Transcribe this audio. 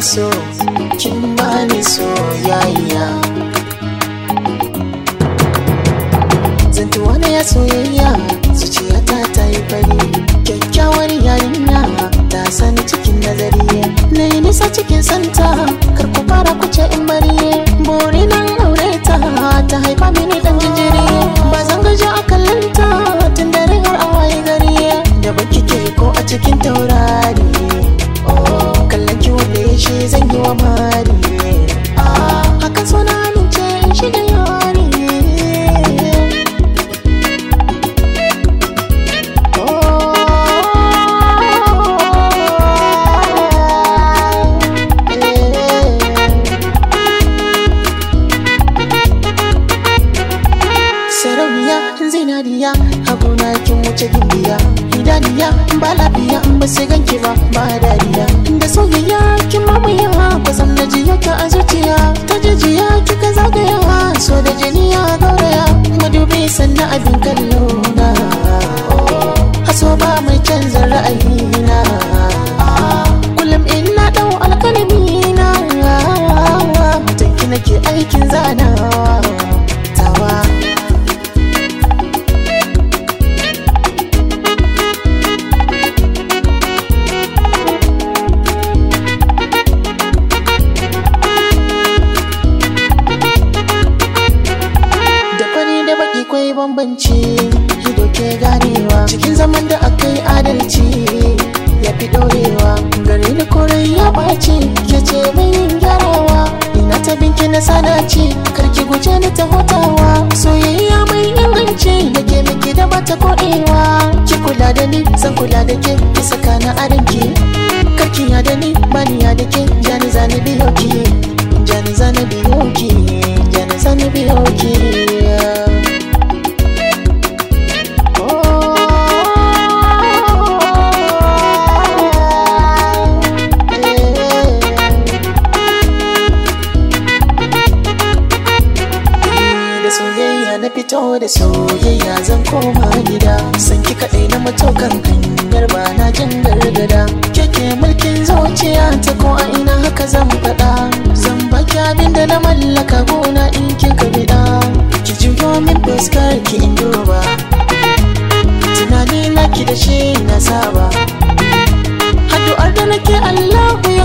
so kin bani soyayya zantuwa na ya soyayya zuciyata ta yi fari kyakkyawar yarinya ta sani cikin nazari na yi nisa cikin santa kar ku fara kuce in bari buri nan aure ta ta haifa mini dan jinjiri ba zan gaji a kallanta tun dare har a waye gari da baki ke ko a cikin taurari kallon ki wanda ya shi zan yi wa mari hakan so na amince in shiga yari sarauniya zinariya abuna kin wuce gimbiya idaniya ba lafiya ba sai ganki ba ba dariya da soyayya kin mamaya ba zan na jiya ka a zuciya ta jijiya kika zagaya so da jini ya gauraya madubi sannan abin kallo na haso ba mai canza ra'ayina kullum ina dau alkalami na mutanki nake aikin zanawa tawa da fari da baki kwai bambanci ido ke ganewa cikin zaman da aka yi adalci ya fi ɗorewa gari da korai ya ɓaci ke ce mai yin gyarawa ina ta binki na sanaci karki guje ni ta hutawa soyayya mai inganci da ke miki da bata koɗewa ki kula da ni zan kula da ke ki saka na aranki karki ya da ni bani ya da ke jani zani biyo ki jani zani biyo ki jani zani biyo ki da soyayya na fito da soyayya zan koma gida san ki kaɗai na matokan hanyar ba na jin gargada keke mulkin zuciya ta ko a ina haka zan faɗa zan baki abin da na mallaka gona in kin ka biɗa ki juyo min fuskar ki in duba tunani na ki da shi na saba addu'ar da nake Allahu